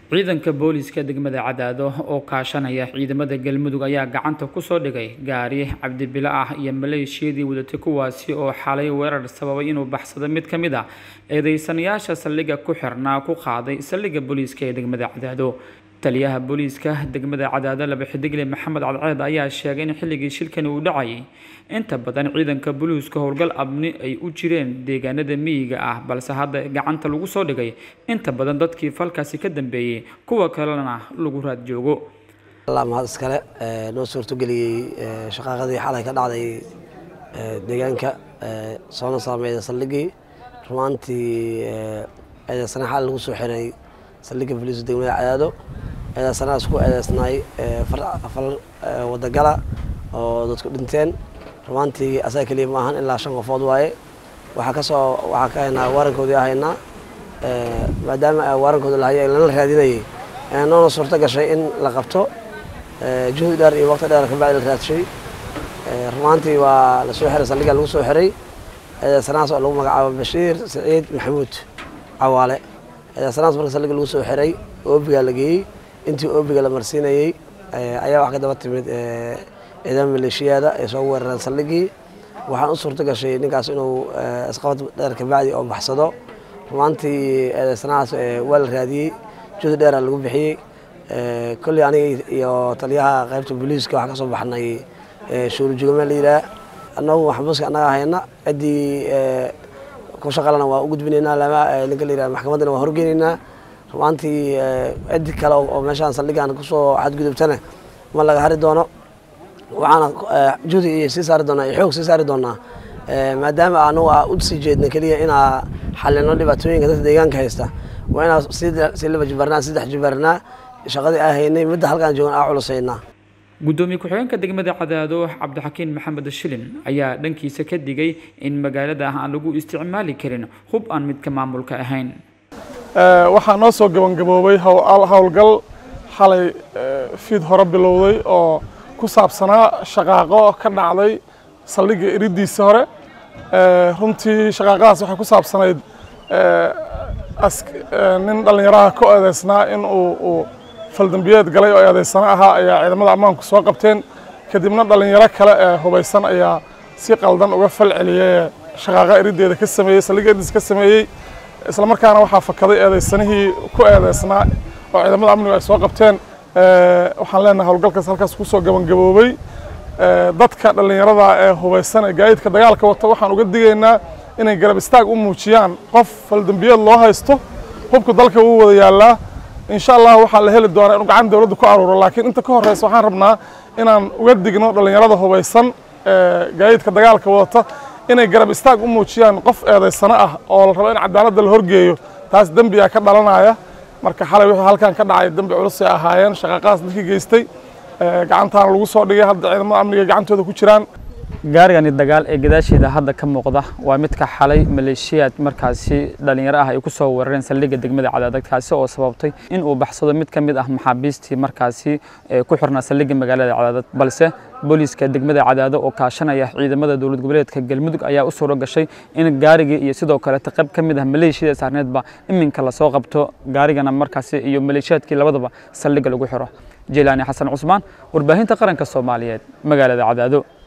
ciidanka booliiska degmada cadaado oo kaashanaya ciidamada galmudug ayaa gacanta kusoo dhigay gaari cabdibilo ah iyo maleeshiyadii wadatay kuwaasi oo xalay weerar sababay inuu baxsado mid ka mid a eedeysanayaasha saldhigga ku xirnaa ku qaaday saldhigga booliiska ee degmada cadaado taliyaha booliiska degmada cadaado laba xidigle maxamed cadceed ayaa sheegay in xilligii shilkani uu dhacayay inta badan ciidanka booliiska howlgal abni ay u jireen deegaanada miyiga ah balse hadda gacanta lagu soo dhigay inta badan dadkii falkaasi ka dambeeyey kuwa kalena lagu raad joogo allah mahad iskale noo suurtogeliyey shaqaaqadii xalay ka dhacday deegaanka soona saameeya saldhigii rumaantii eedeysana xal lagu soo xiray saldhigga booliiska degmada cadaado eedeysanahaas ku eedeysnaay fal wadagala oo dadku dhinteen rumaantii asaga keliya ma ahan ilaa shan qofood waaye waxaa kasoo waxaa ka haynaa waarankoodii ahaynaa maadaama waarankooda lahayay lana raadinayay noona suurto gashay in la qabto juhdi dheer iyo waqti dheer kabacdi la raadshay rumaantii waa lasoo xiray saldhigga lagu soo xiray eedeysanahaas oo lagu magacaabo bashiir saciid maxamuud cawaale eedeysanahaas marka saldhigga lagu soo xiray oobigaa la geeyey intii oobiga la marsiinayey ayaa wax ka daba timid ciidamada maleeshiyaada ay soo weerareen saldhiggii waxaan u suurto gashay ninkaas inuu isqabad dheer kabacdi oo baxsado rumaantii eedeysanahaas waa la raadiyey juhdi dheera lagu bixiyey kolley aniga iyo taliyaha qaybta booliiska waxaan ka soo baxnay shuurujugame la yidhaah annagu maxbuuska annaga hayna ciddii ku shaqalana waa u gudbinaynaa lama ninka la yidhaha maxkamaddana waa horgeynaynaa rumaantii ciddi kale oo meeshaan saldhiggan kusoo xadgudubtana ma laga hari doono waxaana juhdi iyo sii saari doonaa iyo xoog sii saari doonaa maadaama anagu aa u sii jeedna keliya inaa xalino dhibaatooyinka dadka deegaanka haysta waa inaa sii laba jibaarnaa saddex jibaarnaa shaqadii aa haynay midda halkaan joogan aa culusaynaa gudoomiye ku-xigeenka degmada cadaado cabdixakiin maxamed shilin ayaa dhankiisa ka digay in magaalada aan lagu isticmaali karin hub aan midka maamulka ahayn waxaa noo soo gabangaboobay howlgal xalay fiid hore bilowday oo ku saabsanaa shaqaaqo ka dhacday saldhigga iridiisa hore runtii shaqaaqadaas waxay ku saabsanayd nin dhallinyaraha ka eedeysnaa in uu faldambiyeed galay oo eedeysano ahaa ayaa ciidamada ammaanku soo qabteen kadibna dhallinyaro kale ee hubaysan ayaa si qaldan uga fal celiyey shaqaaqa irideeda ka sameeyey saldhigga iridiisa ka sameeyey isla markaana waxaa fakaday eedeysanihii ku eedeysnaa oo ciidamada amnigu ay soo qabteen waxaan leenahay howlgalkaas halkaas kusoo gabangaboobay dadka dhallinyarada ee hubaysan ee gaadiidka dagaalka wata waxaan uga digaynaa inay garab istaag u muujiyaan qof faldambiyeed loo haysto hubka dalka wuu wada yaallaa insha allah waxaa la heli doonaa inuu gacan dowladda ku aruuro laakiin inta ka horreysa waxaan rabnaa inaan uga digno dhallinyarada hubaysan ee gaadiidka dagaalka wadata inay garab istaag u muujiyaan qof eedaysano ah oo la rabo in cadaaladda la horgeeyo taas dembiyaa ka dhalanaya marka xalay wixii halkan ka dhacay dembi culusay ahaayeen shaqaaqadaas dadkii geystay gacantaana lagu soo dhigay hadda ciidamada amniga gacantooda ku jiraan gaarigani dagaal ee gadaasheeda hadda ka muuqda waa midka xalay maleeshiyaad markaasi dhallinyaro ah ay ku soo weerareen saldhigga degmada cadaadad kaasi oo sababtay in uu baxsado mid ka mid ah maxaabiistii markaasi ku xirnaa saldhigga magaalada cadaadad balse booliiska degmada cadaado oo kaashanaya ciidamada dowlad goboleedka galmudug ayaa u suuro gashay in gaarigii iyo sidoo kaleeta qayb ka mid ah maleeshiyada saarneedba iminka lasoo qabto gaarigana markaasi iyo maleeshiyaadkii labadaba saldhigga lagu xiro jeylaani xasan cusmaan warbaahinta qaranka soomaaliyeed magaalada cadaado